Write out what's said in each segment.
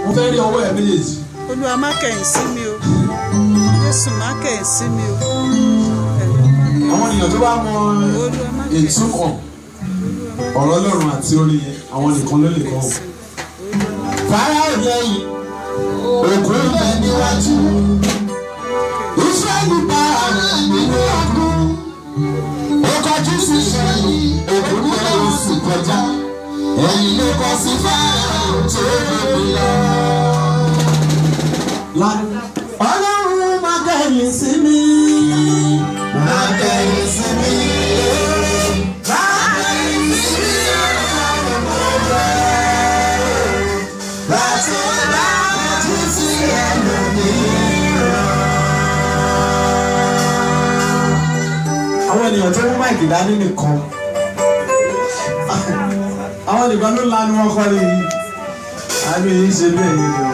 mo fẹ́ rí ọwọ́ ẹ méjèèjì olúwa má kẹ̀yìn sí mi o jésù má kẹ̀yìn sí mi o àwọn ènìyàn tó bá mọ olúwa má kẹ̀yìn sí mi ìtumọ̀ ọ̀rọ̀ ọlọ́run àti orin yẹn àwọn nìkan ló lè kọ́ Fáráò lẹ́yìn, òkú bẹ níwájú. Ísírẹ́lì bá àrùn nínú ọdún. Ó kọjú sí sẹ́yìn, òkú náà ó sì kọjá. Ẹ̀yìn ló kọ sí Fáráò tó lóbi lọ. Ọlọ́run má kẹ́yìn sí mi. Má kẹ́yìn sí mi. Má kẹ́yìn sí mi. Láti láti sí ẹlòmíràn. àwọn ènìyàn tó mú máìkì dání nìkan àwọn nìkan ló lanu wọn kọ́ ni àbí yìí ṣe bẹ́ẹ̀ yìí ni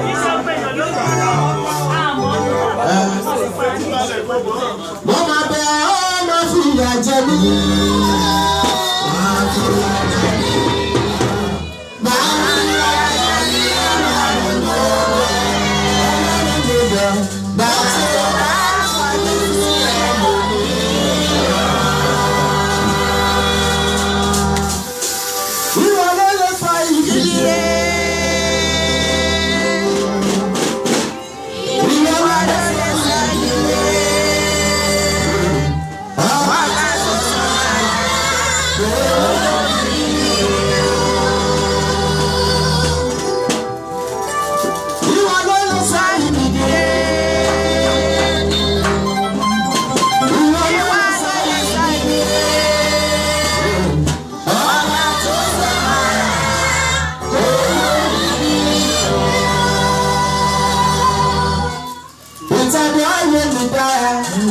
Mo máa bẹ ọ́ máa fi ìyà jẹ mí. Máa fi ìyà jẹ mí. Máa fi ìyà jẹ mí. Láti láti sí ẹlòmíràn. Ìwọ ló lè fa ìdílé. Ìwọ ló lè fa ìdílé. Ìwọ ló lè fa ìdílé. Ìwọ ló lè fa ìdílé. Ọba tó sọ̀rọ̀ kò ìtàgé ayé mi dára.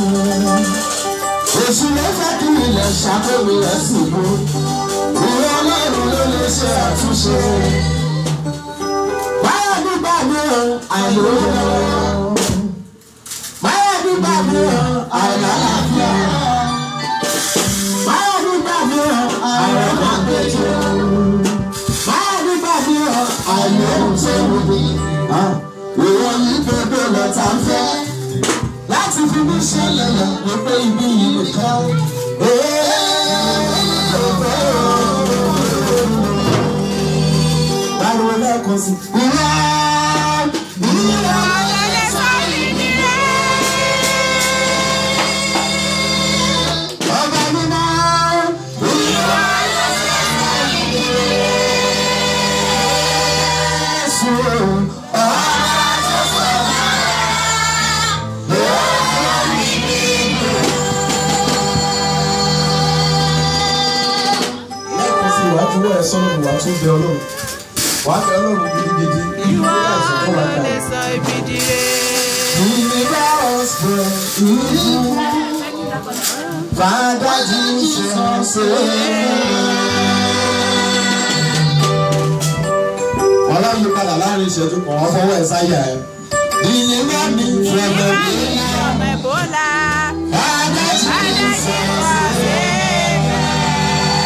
Èṣù ló fẹ́ kí ilẹ̀ ṣàkóso rẹ̀ sì bú. Ìwọ ọlọ́run ló lè ṣe àtúnṣe. Báyọ̀ nígbà mìíràn àìlówó. Báyọ̀ nígbà mìíràn àìlálàáfíà. Báyọ̀ nígbà mìíràn àìrọ́màgbẹ́jọ. Báyọ̀ nígbà mìíràn àìlóhùn tó wù mí. Ìwọ yìí gbogbo lọ́tà ń fẹ́ láti fi mí ṣẹlẹ̀ lọ wípé ibi yìí nìkan. Báwo lẹ́kọ̀ọ́ sí? Ìwà ìwà ọba mímọ́. Ìwà Jésù. Ọba tó sọ̀rọ̀. lẹ́ẹ̀kan sí ìwà tí wọ́n ẹ̀ sọ́nà ìwà tó bẹ ọlọ́run wàá bẹ ọlọ́run gidigidi ìwọ àìsàn tó wà ló lè dáa. sọ ibi dire Father Jesus, ọlọ́run yí padà láàrin ìṣẹ́jú kan wọ́n fọwọ́ ẹ̀ sáyà ẹ̀. deliver me from the ọmọ ẹ̀bọ́là Father Jesus,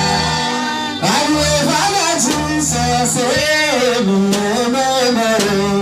I will Father Jesus, amen, amen, amen.